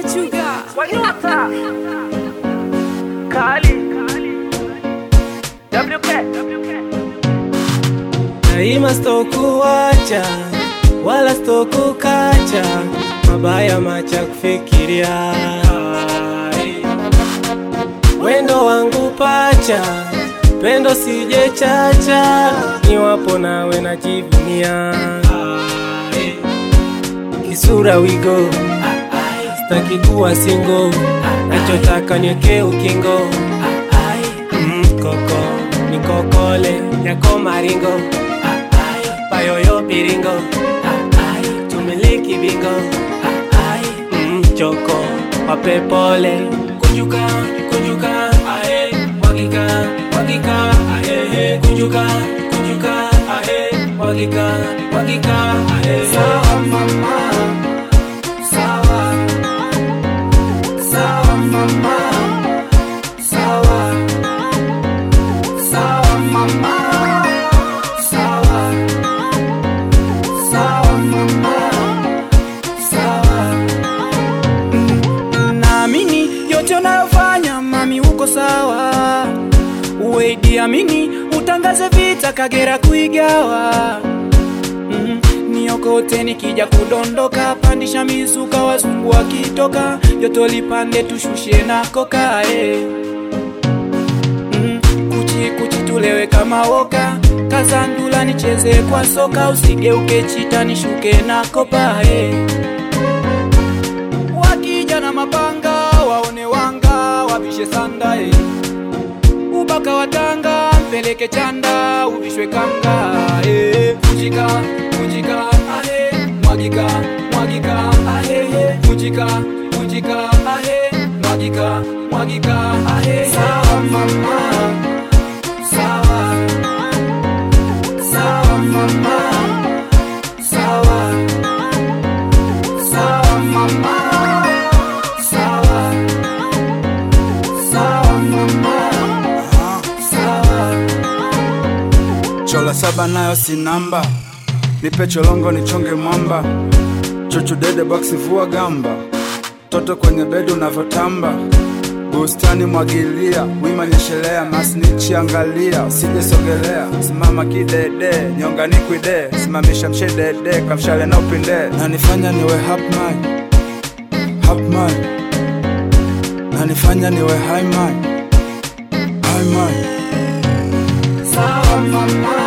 Sugar. Wanyota Kali WK Daima sitokuacha wala sitokukacha, mabaya macha kufikiria. Wendo wangu pacha, pendo sije chacha, niwapo nawe najivunia. Kisura wigo, staki kuwa singo, nachotaka niweke ukingo. Mm, koko nikokole yako maringo payoyo piringo tumiliki bingo Mm, choko wape pole kunjuka kunjuka ae mwagika mwagika ae kunjuka kunjuka ae mwagika mwagika ae sawa mama sawa sawa mama sawa sawa mama sawa sawa mama sawa naamini yote unayofanya mami uko sawa uweidi amini utangaze vita kagera kuigawa mm, niokote nikija kudondoka pandisha mizuka wazungu wakitoka joto lipande tushushe na kokae mm, kuchi kuchi tulewe kama woka kazandula nicheze kwa soka usigeuke chita nishuke na kopae wakija na mapanga waone wanga wavishe sanda eh. ubaka watanga mpeleke chanda uvishwe kanga eh. kunjika kunjika ahe mwagika mwagika ahe kunjika kunjika ahe mwagika mwagika ahe sawa mama sawa sawa mama sawa sawa mama sawa sawa mama sawa chola saba nayo si namba nipe cholongo nichonge mwamba chuchu dede boksi vua gamba toto kwenye bedi unavyotamba bustani mwagilia wima nyeshelea masnichi angalia usije sogelea simama kidede nyonganikwide simamisha mshedede kamshale na upinde nanifanya niwe hapman hapman nanifanya niwe highman highman sawa mama